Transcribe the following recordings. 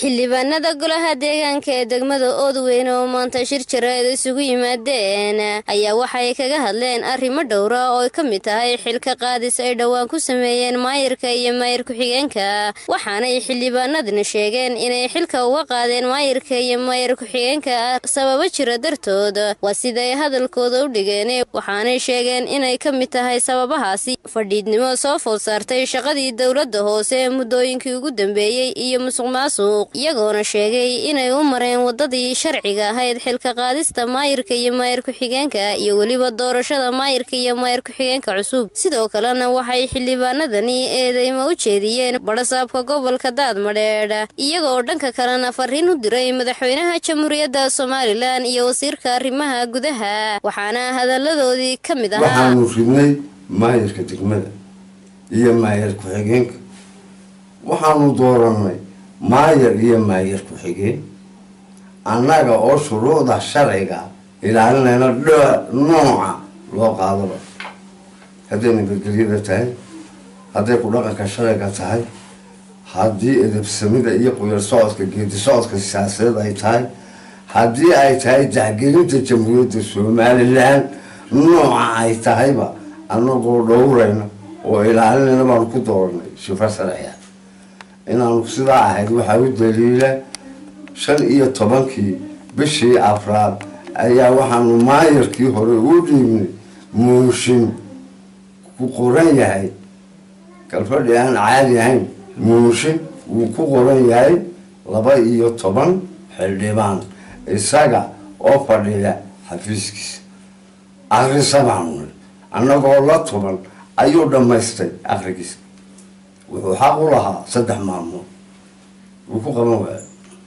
xildhibaanada golaha deegaanka ee degmada oodweyne oo maanta shir jaraa'id isugu yimaadeen ayaa waxay kaga hadleen arrimo dhowra oo ay ka mid tahay xilka qaadis ay dhowaan ku sameeyeen maayirka iyo maayir ku-xigeenka waxaanay xildhibaanadani sheegeen inay xilka uga qaadeen maayirka iyo maayir ku-xigeenka sababo jira dartood waa siday hadalkooda u dhigeen waxaanay sheegeen inay ka mid tahay sababahaasi fadhiidnimo soo food saartay shaqadii dowladda hoose ee muddooyinkii ugu dambeeyey iyo musuq maasuq iyagoona sheegay inay u mareen waddadii sharciga ahayd xilka qaadista maayirka iyo maayir ku-xigeenka iyo weliba doorashada maayirka iyo maayir ku-xigeenka cusub sidoo kalena waxay xildhibaanadani eedeymo u jeediyeen badhasaabka gobolka daadmadheedh iyagoo dhanka kalena fariin u diray madaxweynaha jamhuuriyadda somalilan iyo wasiirka arrimaha gudaha waxaana hadalladoodii ka mid ahaa waxaanu ridnay maayirka degmada iyo maayir ku-xigeenka waxaanu dooranay maayar iyo maayir ku-xigeen annaga oo shuruucda sharciga ilaalinayna nooca loo qaadaba hadday nabadgelyada tahay hadday ku dhaqanka sharciga tahay haddii edabsamida iyo quyar socodka geedi socodka siyaasadeed ay tahay haddii ay tahay jaxgelinta jamhuuriyadda somalilan nooca ay tahayba annagoo dhowrayna oo ilaalinayna baanu ku dooranay shifo sharciga inaanu sidaa ahayd waxaa u daliila shan iyo tobankii bishii afraad ayaa waxaanu maayarkii hore u dhiibnay muushin ku qoran yahay galfadhi aan caadi ahayn muushin wuu ku qoran yahay laba iyo toban xildhibaan isaga oo fadhiya xafiiskiisa akrisa baanu nidhi annagoo la tuban ayuu dhammaystay akrigiisa wuxuu xaq u lahaa saddex maalmood wuu ku qaban waaya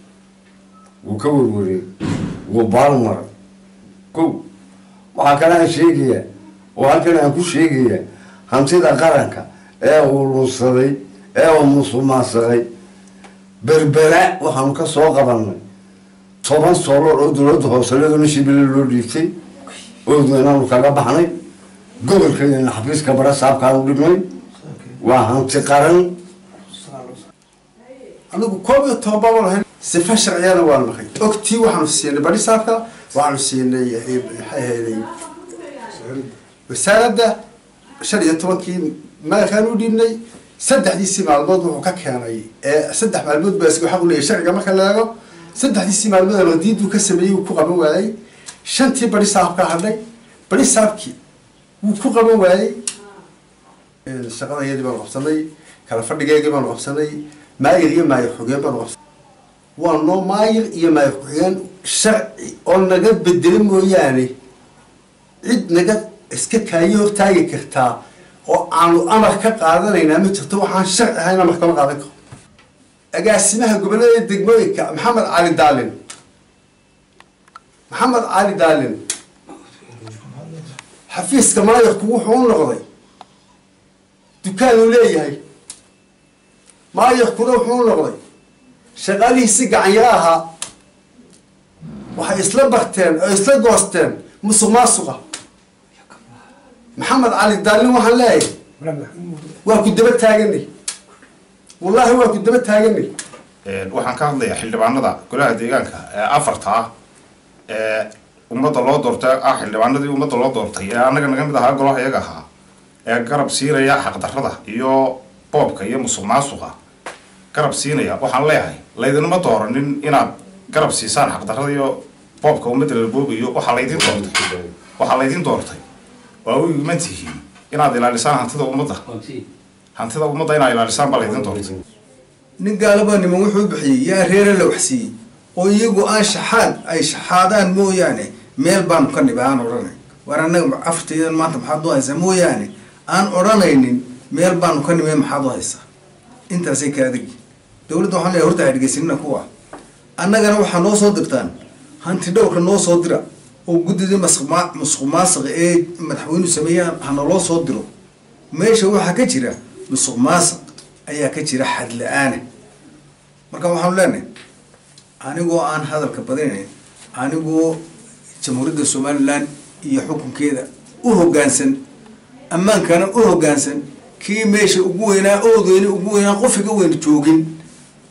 wuu ka werwareey wuu baalmaray kow waxaa kale aan sheegayaa oo halkan aan ku sheegayaa hantida qaranka ee uu lunsaday ee uu musuqmaasaqay berbera waxaanu ka soo qabanay toban sooloor oo dowladda hooselada shibile loo dhiibtay oodweynaanu kaga baxnay gobolkeedana xafiiska bara saabkaanu dhibnay waa hanti qaran anigu koob iyo toban baan lahayn sifa sharciyana waan nahay ogtii waxaanu siinay barisaabka waxaanu siinay maxay ahayday wasaaradda shan iyo tobankii maalkaan u dhiibnay saddexdiisii maalmood wuxuu ka keenay ee saddex maalmood baa isku xaq u leeyahay sharciga marka la eego saddexdiisii maalmood radiiduu ka sameeyey wuu ku qaban waayey shantii barisaabka hadhay barisaabkii wuu ku qaban waayey shaqadayadii baanu qabsanay kala fadhigeygii baanu qabsanay maayir iyo maayir xogeen baanu qabsanay waa noo maayir iyo maayir ku-xigeen sharci oo naga bedelo mooyaane cid naga iska kaayo hortaagi kartaa oo aanu amar ka qaadanaynaa ma jirto waxaan sharci ahayn amar kama qaadan karo agaasimaha gobollada degmooyinka maxamed cali daalin maxamed cali daalin xafiiska maayirku wuxuu u noqday dukaanuu leeyahay maayirkuna wuxuu u noqday shaqaalihiisi gacanyaro ahaa waxay isla barteen oo isla goosteen musuq maasuqa maxamed cali daalin waxaan leeyahay waa ku daba taaganay wallaahi waa ku daba taaganay waxaan ka hadlayaa xildhibaanada golaha deegaanka ee afarta ah ee ummadda loo doortay ah xildhibaanadii ummadda loo doortay ee annaga naga mid ahaa golaha iyaga ahaa ee garab siinaya xaqdarrada iyo boobka iyo musuq maasuqa garab siinaya waxaan leeyahay laydinma dooranin inaad garab siisaan xaqdarrada iyo boobka ummadda la boobayo waxaa laydin doortay waxaa laydin doortay waa u iman tihiin inaad ilaalisaan hantida ummadda hantida ummadda inaad ilaalisaan baa laydin doortay nin gaalaba niman wuxuu bixiyey yaa reere la waxsiiyey oo iyagu aan shaxaad ay shaxaadaan mooyaane meel baanu ka niba aan odhanay waar annaga afartaydan maanta maxaad u haysaa mooyaane aan odhanaynin meel baanu ka nimay maxaad u haysaa intaasay ka adagi dowladda waxaan leeyahay horta ha dhegeysanina kuwa annagana waxaa noo soo dirtaan hanti dhowrka noo soo dira oo guddidii musuq maasiqa ee madaxweynuhu sameeyaan hanaloo soo diro meesha waxaa ka jira musuq maasiq ayaa ka jira xad la-aana marka waxaanu leenahay anigoo aan hadalka badinayn anigoo jamhuuriyadda somalilan iyo xukunkeeda u hoggaansan ammaankana u hoggaansan kii meesha ugu weynaa oodweyne ugu weynaa qofiga weyn joogin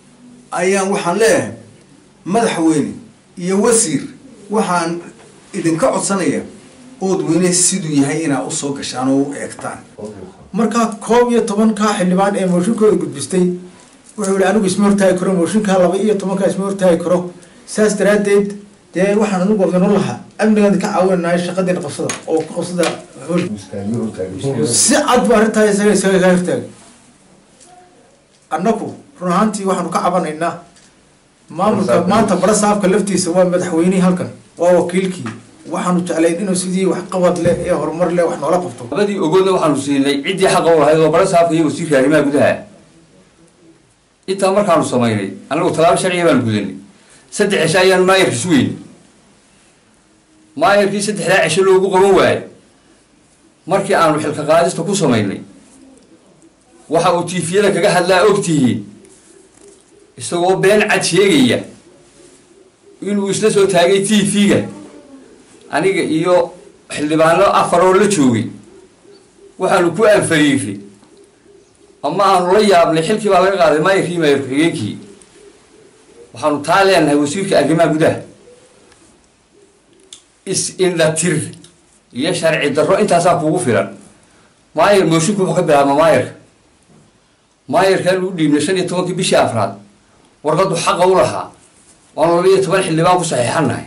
ayaan waxaan leeyahay madaxweyne iyo wasiir waxaan idinka codsanaya oodweyne siduu yahay inaa usoo gashaan oo u eegtaan markaa koob iyo tobankaa xildhibaan ee mooshinkooda gudbistay wuxuu yihi anigu isma hortaagi karo mooshinkaa laba iyo tobankaa isma hortaagi karo saas daraaddeed dee waxaan anigu odano lahaa amnigaan ka caawinanahay shaqadiina qabsada oo ku qabsada hool si cad bu arrintaa isaga isaga kaa hortaagay annagu run ahaantii waxaanu ka cabanaynaa maamulka maanta bara saabka laftiisa waa madaxweynihii halkan waa wakiilkii waxaanu jeclayn inuu sidii waxqabad leh ee horumar leh wax noola qabto labadii ogoodna waxaanu siinay ciddii xaqa u lahayd oo bara saabka iyo wasiirka arrimaha gudaha intaa markaanu samaynay anagu tallaabo sharciga baanu gudanay saddex cisho ayaanu maayarka sugeynay maayarkii saddexdaa cisho loogu qaban waayay markii aanu xilka qaadista ku samaynay waxa uu tiifiyada kaga hadlaa ogtihiin isagoo been cad sheegaya inuu isla soo taagay t v-ga aniga iyo xildhibaano afar oo la joogay waxaanu ku anfariiray ama aanu la yaabnay xilkii baa laga qaaday maayarkii maayar ku-xigeenkii waxaanu taa leenahay wasiirka arrimaha gudaha is-indhatir iyo sharci darro intaasaa kuugu filan maayar moosinku wuxuu ka bilaabma maayarka maayarkaan u dhiibnay shan iyo tobankii bishii afraad warqaddu xaqa u lahaa waanu laba iyo toban xildhibaan ku saxiixannahay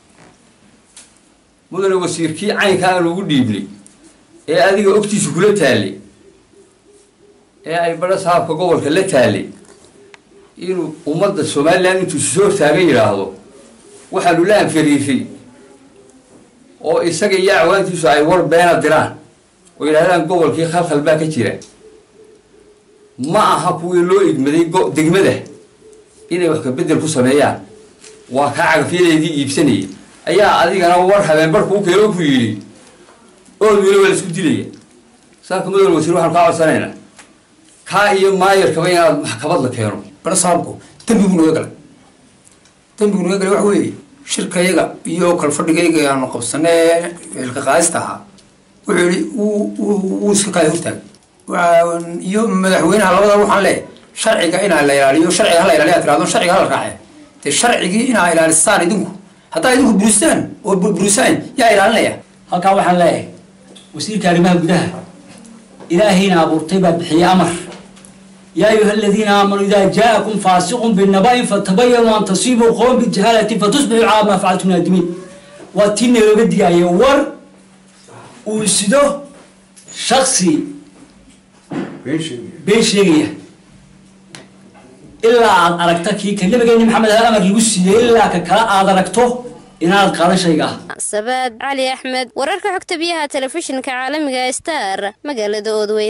mudane wasiirkii caynka aanu ugu dhiibnay ee adiga ogtiisa kula taalay ee ay badha saabka gobolka la taalay inuu ummadda somalilan intuu soo hortaagan yidhaahdo waxaanu la anfariiray oo isaga iyo acwaantiisu ay war beena diraan oo yidhahdaan gobolkii khalkhal baa ka jira ma aha kuwii loo idmaday degmada inay wax kabedel ku sameeyaan waa kaa cagafyadeedii iibsanaya ayaa adigana war habeen barku u keeno ku yidhi oodweyne waa la isku dilaya saaka madowna wasiir waxaanu kaa codsanaynaa kaa iyo maayarkaba inaad maxkamad la keeno bara saabku dembigu naga galay dembigu naga galay waxa weeye shirkayaga iyo kalfadhigayga aanu qabsanee xilka qaadista ahaa wuxuu yihi wuu iska kaaya hortaagay iyo madaxweynaha labada waxaan leeyahay sharciga inaa la ilaaliyo sharciga hala ilaaliya tirahdo sharciga hala raace dee sharcigii inaa ilaalisaan idinku haddaa idinku buristaan oo burisaan yaa ilaalinaya halkaa waxaan leeyahay wasiirka arrimaha gudaha ilaahayna abuurtay baa bixiyey amar yaa ayuha aladiina aamanuu idaa jaa'akum faasiqun binaba'in fatabayanuu an tasiibuu qowman bijahalatin fatusbixuu calaa maa facaltum naadimiin waa tii nalooga digaya war uu sido shaksi been sheegaya ilaa aad aragta kii ka nabigeeni maxamed aha amar lagu siiyey ilaa ka kale aad aragto inaad qaadan shayga ah sabaad cali axmed wararka xogta biyaha telefishinka caalamiga star magaalada oodweyn